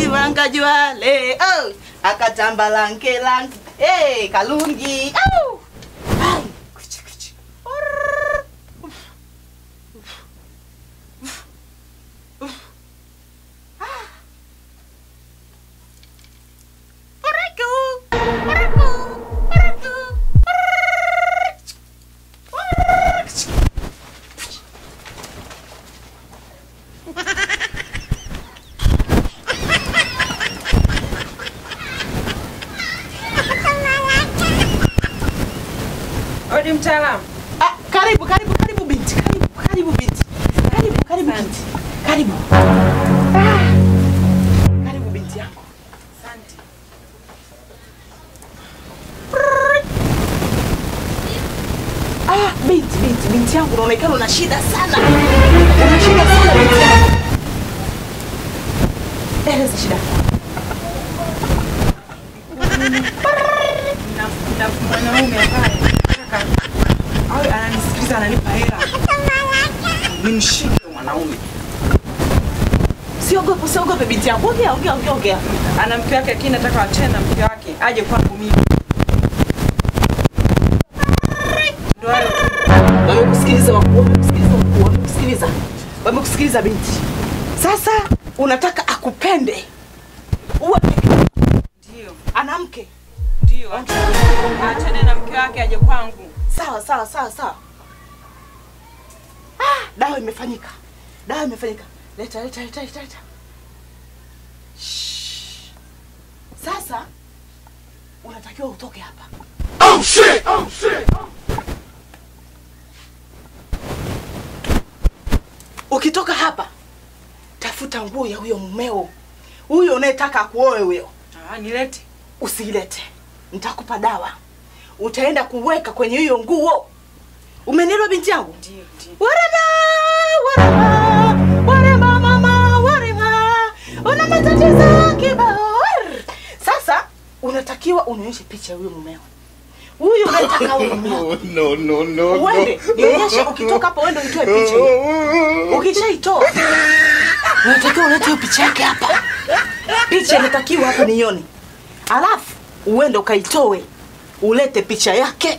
Ivanga Jwale, oh, akatamba lange lange, eh, Kalungi, oh. Ai, kuchi, kuchi. Orr. Uf. Uf. Uf. Uf. Ah. Oraku, oraku, oraku, orr. Orr. Odi mtaalamu. Ah, karibu karibu karibu binti karibu karibu binti karibu karibu binti karibu ah, karibu binti yangu Asante. ah, binti binti binti yangu unaonekana una shida sana una shida sana binti yangu eleza shida Na na mwanaume ambaye nataka awe ananisikiliza ananipa hela. Nimshike mwanaume. siogope usiogope binti yangu ongea ongea ongea ongea Ana mke wake lakini nataka wachane na mke wake aje kwangu mimi. Ndio hayo tu. wamekusikiliza wakuu wamekusikiliza wakuu wamekusikiliza wamekusikiliza binti sasa unataka akupende uwe peke yako. Ndio. ana mke Ndio. Achane na mke wake aje kwangu. sawa sawa sawa sawa ah, dawa imefanyika dawa imefanyika leta leta leta leta leta Shh. sasa unatakiwa utoke hapa ukitoka hapa tafuta nguo ya huyo mumeo huyo unayetaka akuoe huyo Ah, nilete. usiilete nitakupa dawa utaenda kuweka kwenye hiyo nguo umenielewa binti yangu Ndio, ndio. warema warema warema mama warema una matatizo kibao sasa unatakiwa unionyeshe picha ya huyo mumeo huyu unayetaka huyo mumeo no, no, no, uende nionyeshe ukitoka hapo uende uitoe picha hiyo ukishaitoa unatakiwa ulete hiyo picha yake hapa picha inatakiwa hapa nione alafu uende ukaitoe ulete picha yake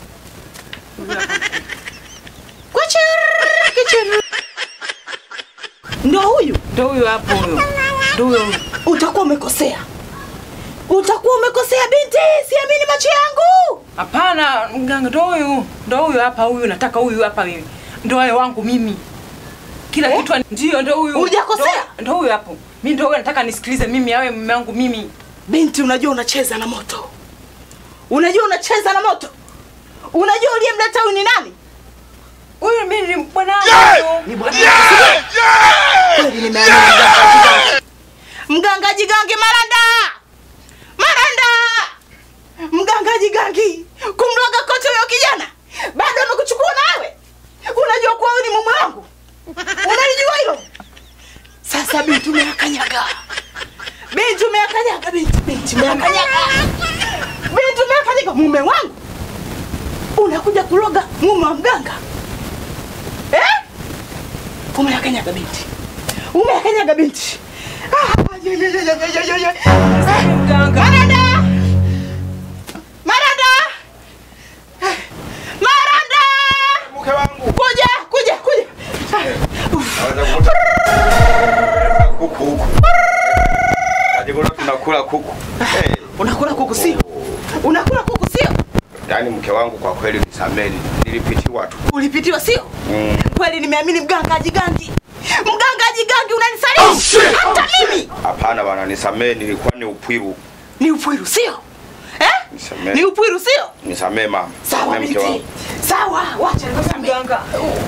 Kuchiri, kuchiri. ndo huyu Ndio huyo hapo huyo. Ndio huyo. utakuwa umekosea utakuwa umekosea binti siamini macho yangu Hapana, mganga ndio huyu. Ndio huyu hapa huyu nataka huyu hapa mimi. Ndio wayo wangu mimi. Kila Eh? kitu ani- ndio ndio huyu. Hujakosea? Ndio- Ndio huyu hapo. Mimi ndio huyu nataka nisikilize mimi awe mume wangu mimi. binti unajua unacheza na moto unajua unacheza na moto unajua uliyemleta huyu ni nani Huyu mimi ni bwanangu. ni bwana kweli nimeamini mganga jigange mganga jigange maranda maranda mganga jigangi kumloga kote huyo kijana bado amekuchukua nawe unajua kuwa huyu ni mume wangu unalijua hilo sasa binti umeakanyaga binti umeakanyaga binti binti umeakanyaga binti umeakanyaga mume wangu unakuja kuloga mume wa mganga eh? umeakanyaga binti umeakanyaga binti Ah, yo, yo, yo, yo, yo, yo, yo. Eh, Mganga. Maranda! Maranda! Eh, Maranda! Mke wangu. Kuja, kuja, kuja. Naweza kukuta kuku huku. Najikuta tunakula kuku. Hey, Unakula kuku sio? Unakula kuku sio? yaani mke wangu kwa kweli nisameni. Nilipitiwa tu. Ulipitiwa sio? Mm. Kweli nimeamini mganga jigangi. Mganga jigangi unanisaliti. Hata mimi. Hapana bana, nisamee, nilikuwa ni upwiru. Ni upwiru sio? Eh? Nisamee. Ni upwiru sio? Nisamee mama. Sawa Nisamee mke binti. wangu. Sawa, wacha nikusamee. Mganga.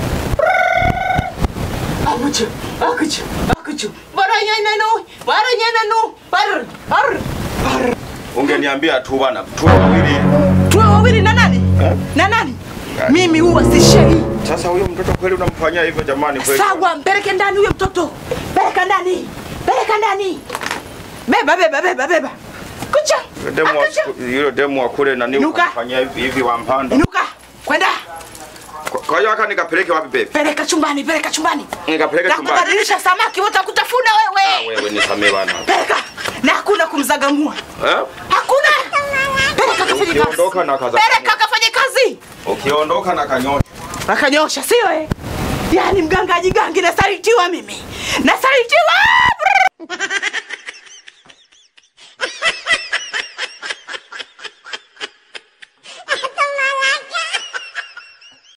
Akuchu, akuchu, akuchu. Baranyana no, baranyana no. Bar, bar, bar. Ungeniambia tu bana, tu wawili. Tuwe wawili na nani? Eh? Na nani? Gani? Mimi huwa sishei. Sasa huyo mtoto kweli unamfanyia hivyo jamani kweli? Sawa, mpeleke ndani huyo mtoto. Peleka ndani. Peleka ndani. Beba, beba, beba, beba. Kucha. Yule demu wa- Akucha. Yule demu wa kule nani Inuka. unamfanyia hivi hivi wa mpanda. Inuka. Kwenda. Kwa- Kwa hiyo aka nikapeleke wapi baby? Peleka chumbani, peleka chumbani. Nikapeleke chumbani. Nakubadilisha samaki watakutafuna Ah, wewe. wewe nisamee bwana. Peleka. Na hakuna kumzagamua. Eh? Hakuna. Peleka kafanye kazi. Ukiondoka na kaza. Peleka kafanye kazi. Ukiondoka na kanyosha. Wakanyosha sio eh? Yaani mgangaji gangi nasalitiwa mimi. Nasalitiwa.